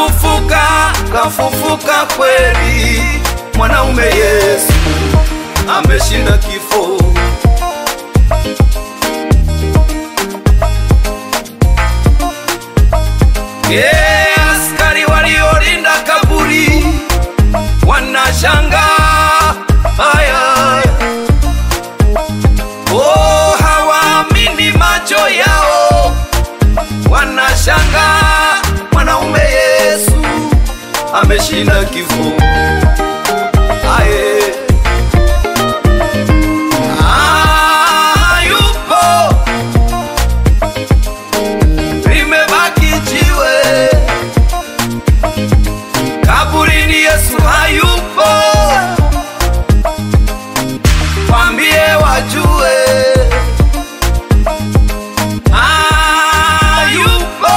kafufuka, kafufuka kweli, mwanaume Yesu ameshinda kifo. Yeah, askari waliolinda kaburi wanashanga haya, oh, hawaamini macho yao, wanashanga mwanaume Yesu ameshinda kifo. Aye. Ah, yupo limebaki jiwe kaburini, Yesu hayupo, kwambie wajue hayupo,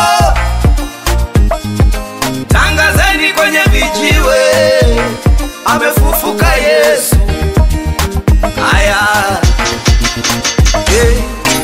tangazeni kwenye vijiwe, amefufuka Yesu. Aya, hey.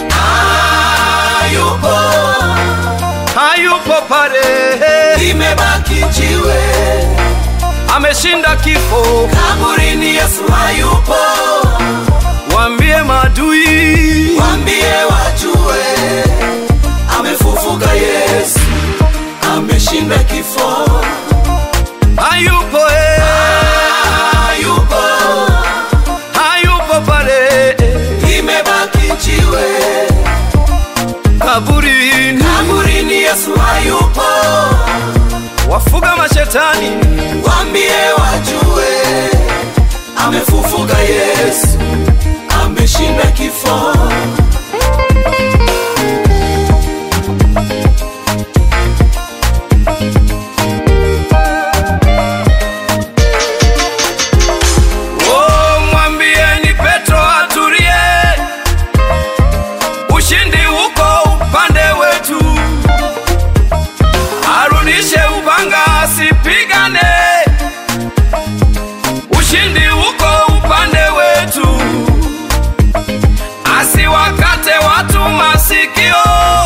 hayupo hayupo pale, limebaki jiwe ameshinda kifo. kaburini, Yesu hayupo, Waambie maadui, wambie wajue, amefufuka Yesu, ameshinda kifo, hayupo eh, hayupo, hayupo pale limebaki jiwe kaburini. kaburini, Yesu hayupo, Wafuga mashetani, wambie wajue, amefufuka Yesu, ameshinda kifo. oh, mwambieni Petro atulie, ushindi uko upande wetu, arudishe upanga asipigane, ushindi uko upande wetu, asiwakate watu masikio,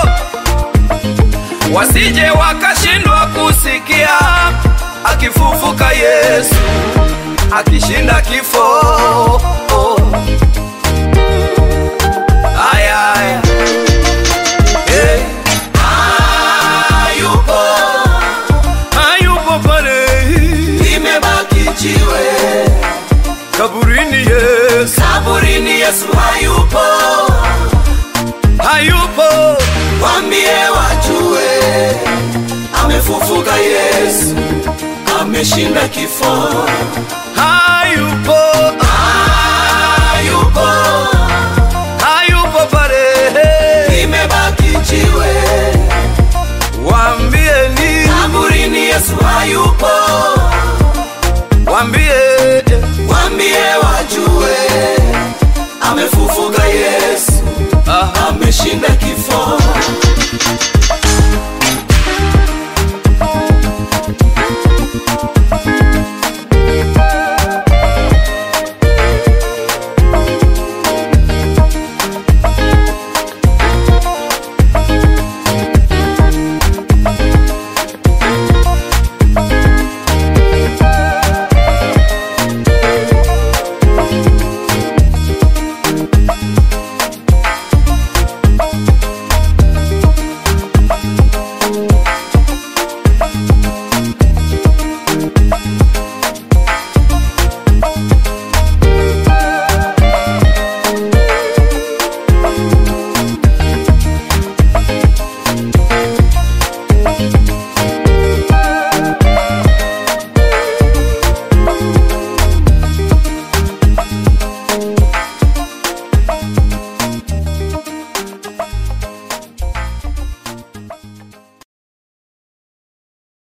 wasije wakashindwa kusikia akifufuka Yesu akishinda kifo. Aya, aya. Eh, Hayupo, hayupo pale limebaki jiwe kaburini, Yesu kaburini, Yesu hayupo, hayupo, wambie wajue, amefufuka Yesu, ameshinda kifo. hayupo, Hayupo, hayupo pale, limebaki jiwe waambieni, kaburini, Yesu hayupo, waambie wambie wajue, amefufuka Yesu, ah, ameshinda kifo.